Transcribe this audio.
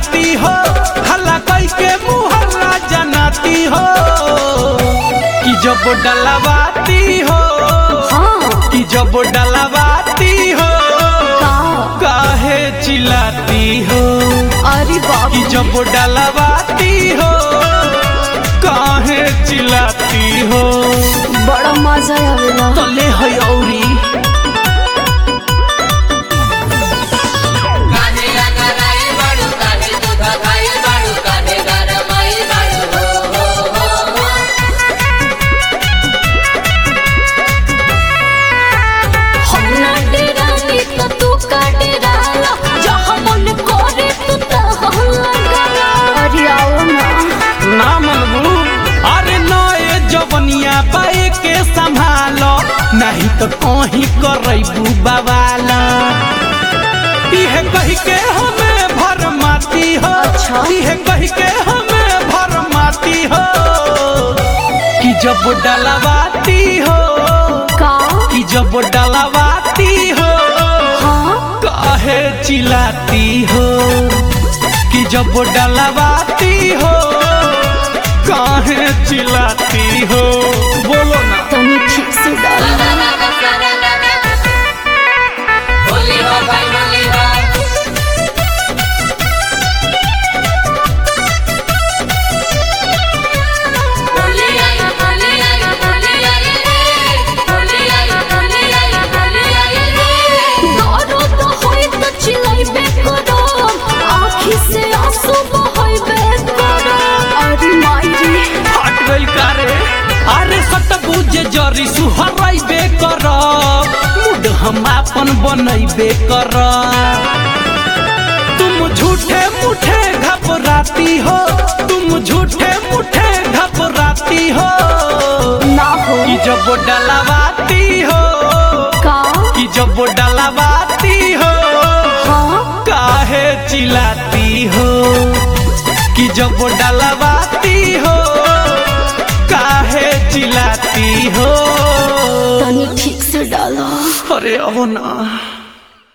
चिल्लाती हो हल्ला कई के मुहल्ला जनाती हो कि जब डलवाती हो हाँ कि जब डलवाती हो का काहे चिल्लाती हो अरे बाप कि जब डलवाती हो काहे चिल्लाती हो बड़ा मजा आवेला तले है औरी काहे रंगराई बाड़ू काहे दूध खाई बाड़ू काहे गरमाई बाड़ू हो हो हो हो हम ना डेरानी तो तू का डेराला जहाँ मन करे तू तहाँ लगाला अरे आओ ना ना मनबू अरे नए जवनिया पाए के संभालो नहीं तो कहीं करबू बवाला इह कही के हमें भर माती हो अच्छा। इह कही के हमें भर माती हो कि जब डलवाती हो का कि जब डलवाती हो हाँ काहे चिल्लाती हो कि जब डलवाती हो काहे चिल्लाती हो बोलो ना तनी ठीक से डाल होली हो भाई होली हो होली आई होली आई होली आई रे होली आई होली आई होली आई रे दारो तो होई तो चिल्लाइबे करो आँखी से आंसू बहाइबे करो अरे माई रे हट गइल कारे अरे सत बुझे जरी सुहराइबे कर मूड हम अपन बनैबे कर तुम झूठे मुठे घबराती हो तुम झूठे मुठे घबराती हो ना हो कि जब डलवाती हो का कि जब डलवाती हो हाँ काहे चिल्लाती हो कि जब डलवाती हो काहे चिल्लाती हो तनी ठीक से डालो अरे अब ना